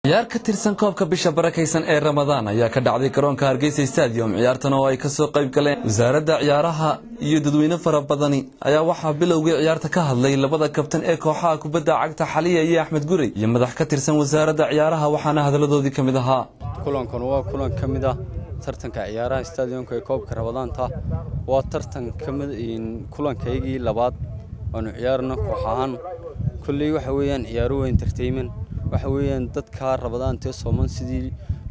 ciyaar ka tirsan koobka bisha barakaysan ee ramadaan ayaa ka dhacday garoonka hargeysa stadium ciyaartan oo ay kasoo qayb galeen wasaaradda ciyaaraha iyo dadweyne fara badani ayaa waxaa bilowgii ciyaarta ka hadlay labada kabtan ee kooxaha kubadda cagta xaliya iyo axmed gurey iyo madax ka tirsan wasaaradda ciyaaraha waxaana hadaladoodii ka mid ahaa kulankan waa kulan ka mid ah tartanka ciyaaraha stadiumka ee koobka ramadaanta waa tartan ka mid kulankaygii labaad waanu ciyaarno koox ahaan kulley waxa weeyaan ciyaaro waa entertainment waxa weeyaan dadka rabadaantee sooman sidii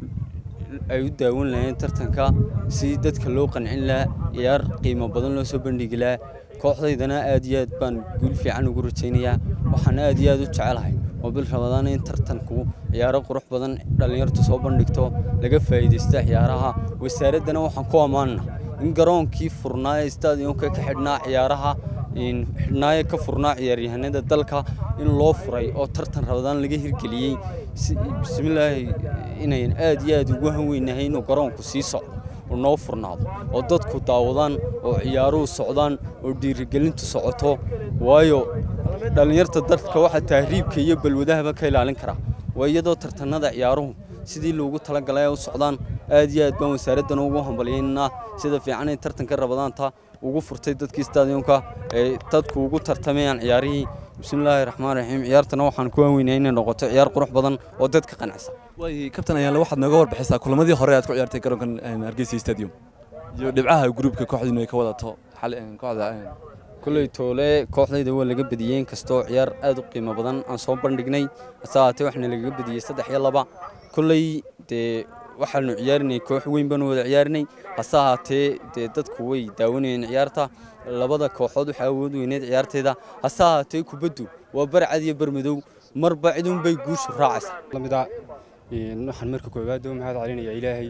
ay u daawan lahayeen tartanka sidii dadka loo qancin lahaa ciyaar qiimo badan loo soo bandhigi lahaa kooxdaydana aad iyo aad baan guul fiican ugu rajaynayaa waxaan aad iyo aad u jecelahay oo bil ramadaan in tartanku ciyaaro qurux badan dhallinyartu soo bandhigto laga faa'iidaysta ciyaaraha wasaaraddana waxaan ku ammaanna in garoonkii furnaa ee stadiumka ka xidhnaa ciyaaraha xidhnaaye ka furnaa ciyaaryahanada dalka in loo furay oo tartan rabadaan laga hirgeliyey bismillaahi inayn aad iyo aad ugu hanweynahay inuu garoonku sii socdo oo noo furnaado oo dadku daawadaan oo ciyaaruhu socdaan oo dhiirigelintu socoto waayo dhallinyarta dadka waxaa tahriibka iyo balwadahaba ka ilaalin karaa waa iyadoo tartanada ciyaaruhu sidii loogu talagalay u socdaan aad iyo aad baan wasaaraddan ugu hambalyaynaa sida fiican ay tartanka rabadaanta ugu furtay dadkii stadiumka ee dadku ugu tartamayaan ciyaarihii bismillaahi raxmaan raxiim ciyaartana waxaan ku aanweynaya inay noqoto ciyaar qurux badan oo dadka qancisa way kabtan ayaanle waxaad nooga warbixisaa kulamadii hore aad ku ciyaartay garoonkan hargeysa stadium iyo dhibcaha gruubka kooxdiinu ay ka wadato kooxda kulley toole kooxdayda waa laga badiyey inkastoo ciyaar aad u qiimo badan aan soo bandhignay hase haatee waxna lagaga badiyey saddex iyo laba kulley dee waxaanu ciyaarinay koox weyn baanu wada ciyaarinay hase ahaatee dee dadku way daawanayeen ciyaarta labada kooxood waxaa awood weyneed ciyaarteeda hase ahaatee kubaddu waa barcad iyo barmadow marba cidunbay guushu raacaysa waxaan marka koowaad u mahad celinayaa ilaahay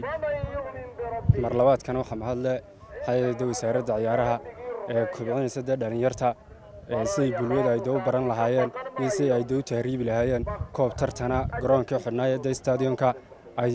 mar labaadkana waxaa mahadle hayada wasaaradda ciyaaraha ee kobcinaysa dee dhallinyarta siday bulwada ay doo baran lahaayeen iyo siday ay doo tahriibi lahaayeen koob tartana garoonkii xidhnaaya dee stadiumka ay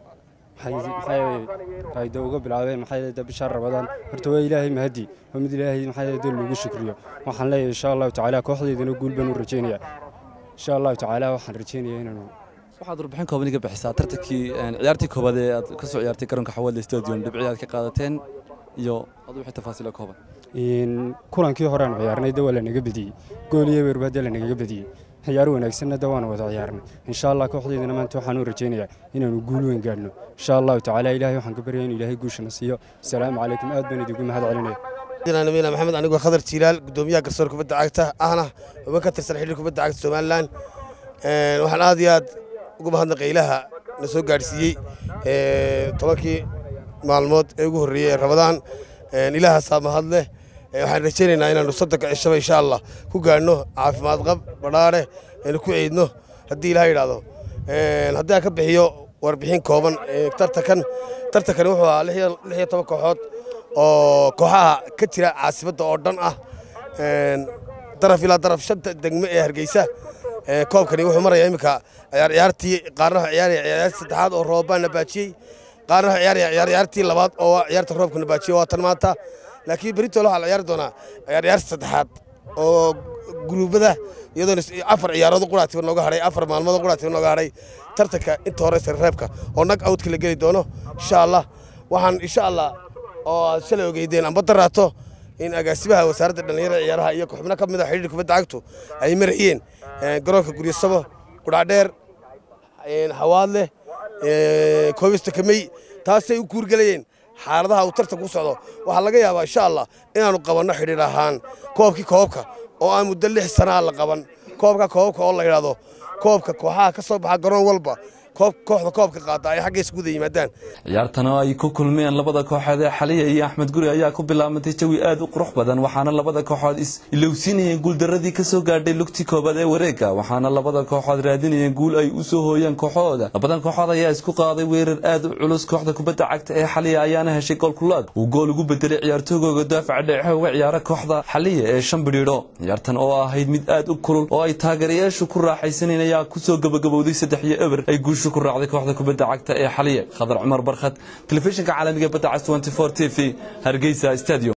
ay dee uga bilaabeen maxaa bisha rabadaan horta waa ilaahay mahadi waa mid ilaahay maxaa dee loogu shukriyo waxaan leeyahay insha allahu tacaala kooxdeydana guul baan u rajaynayaa insha allahu tacaala waxaan rajaynayaa inaanu waxaad warbixin kooban iga bixisaa tartankii ciyaartii koobaad ee aad ka soo ciyaartay garoonka xawaadle stadium dhibci aad ka qaadateen iyo adu wixii tafaasiila kooban kulankii hore aanu ciyaarnay de waa lanaga badiyey gool iyo weerba de lanagaga badiyey ciyaaro wanaagsanna de waanu wada ciyaarnay insha allah kooxdeydana maanta waxaan u rajaynayaa inaanu guul weyn gaadhno insha allahu tacaala ilaahay waxaan ka baryaya inu ilaahay guushana siiyo asalaamu calaykum aad baan idigu mahad celinaya nabila maxamed anigoo khadar jiilaal gudoomiyaha garsoor kubadda cagta ahna xubin ka tirsan xidhiir kubadda cagta somalilan waxaan aad iyo aad ugu mahadnaqay ilaha na soo gaadhsiiyey tobankii maalmood ee ugu horreeyey ee rabadaan ilaahasaa mahad leh waxaan rajaynaynaa inaannu soddonka cishaba insha allah ku gaadhno caafimaad qab badhaadhe aynu ku ciidno haddii ilaha yidhaahdo haddii aan ka bixiyo warbixin kooban tartankan tartankani wuxuu ahaa lix iyo toban kooxood oo kooxaha ka jira caasimadda oo dhan ah daraf ilaa daraf shanta degme ee hargeysa koobkani wuxuu marayaa iminka ciyaartii qaarna ciyaaraya ciyaartii saddexaad oo roobaan nabaajiyey qaarna ciyaaraya ciyaartii labaad oo ciyaarta roobka nabaajiyey waa tan maanta laakiin beritoole waxaa la ciyaari doonaa ciyaartii saddexaad oo guruubada iyadoona afar ciyaarood quraatiba nooga hadhay afar maalmood quraatiba nooga hadhay tartanka inta hore reebka oo nag outka la geli doono insha allah waxaan insha allah oo aad shalay ogeydeen amba daraato in agaasimaha wasaaradda dhallinyarada ciyaaraha iyo xubno ka mid a xidhiir kubadda cagtu ay marayeen garoonka guryasabo qudhacdheer hawaadleh koobista kamey taasay u guurgelayeen xaaladaha uu tartanku ku socdo waxaa laga yaabaa insha allah inaannu qabanno xidhiir ahaan koobkii koobka oo aan muddo lix sanaa la qaban koobka koobka oo la yidhaahdo koobka kooxaha ka soo baxa garoon walba kooxda koobka qaata ay xagga iskuda yimaadaan ciyaartan oo ay ku kulmeen labada kooxood ee xaliya iyo axmed guri ayaa ku bilaabantay jawi aad u qurux badan waxaana labada kooxood is ilowsiinayeen guuldaradii ka soo gaadhay lugtii koobaad ee wareega waxaana labada kooxood raadinayeen guul ay u soo hooyaan kooxahooda labadan kooxood ayaa isku qaaday weerar aad u culus kooxda kubadda cagta ee xaliya ayaana heshay goolkulaad uu gool ugu bedelay ciyaartoygooga daafaca dhexe uga ciyaara kooxda xaliya ee shan bidhiidho ciyaartan oo ahayd mid aad u kulul oo ay taageerayaashu ku raaxaysaneen ayaa kusoo gabagabowday saddex iyo eber ay guushu ku raacday kooxda kubadda cagta ee xaliya khadar cumar barkhad telefishinka caalamiga badda cas 24 t v hargeysa stadium